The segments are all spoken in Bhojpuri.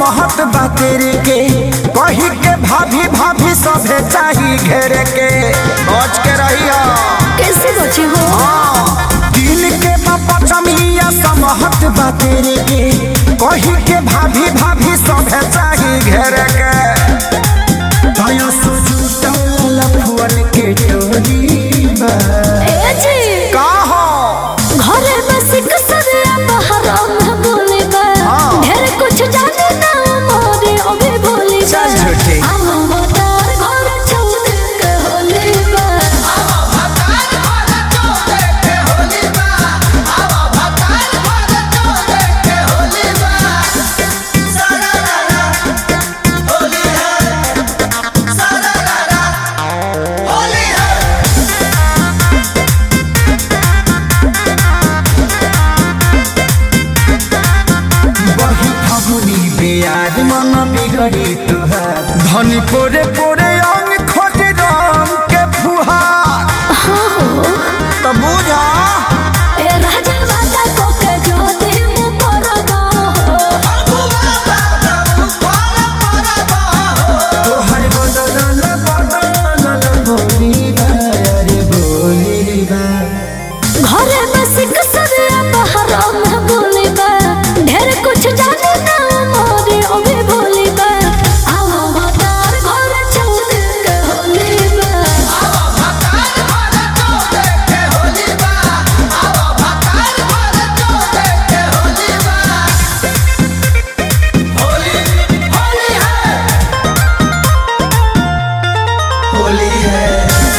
समहत बा तेरे के कही के भाभी भाभी सभे चाही घेरे के बच के रहिया कैसे बचे हो दिल के पचमिया समहत बा तेरे के कही के भाभी भाभी सभे चाही घेरे के दया सुजुटल फुअल के टोरी बा ए जी का हो घरे बस कसरिया बहरा में बोले बा हाँ। ढेर कुछ जाने ना मोरे अबे बोले बा चल झूठी। हम मतार घर छोड़ के होले बा बही फगुनी बेयार मन बिगड़ी तुहार धनी पोरे पोरे अंग खोज रंग के फुहार तो बुझा ए राजा वादा को के जो दे मु परगा तोहर बदल बदल बोली बा अरे बोली बा घरे बस कसरिया बहरा में बोले बा ढेर कुछ जाने ना मोरे अबे बोले बा हम मतार घर छोड़ के होले बा होली है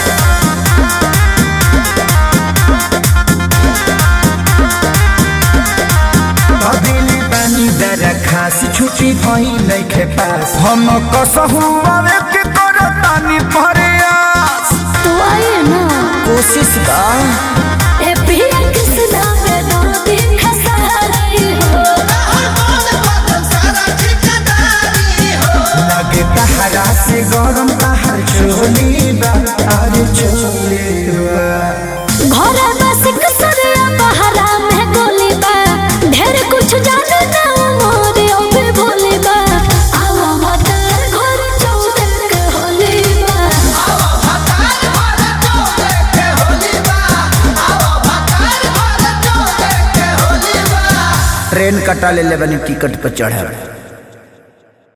अदिली पानी दरा खास छुट्टी भई नइखे पास हम कसहु आवे के करतानी प्रयास तू आए ना कोशिश का ए पिया किसना में दर्द खसारी हो लगे तहरा से गरम तहर चोली बा अरे चोली बा घरे बस कसरिया बहरा में गोली बा ढेर कुछ जाने ना मोरे अबे बोले बा आवा मतार घर छोड़ के होले बा ट्रेन कटा ले ले बनी टिकट पर चढ़े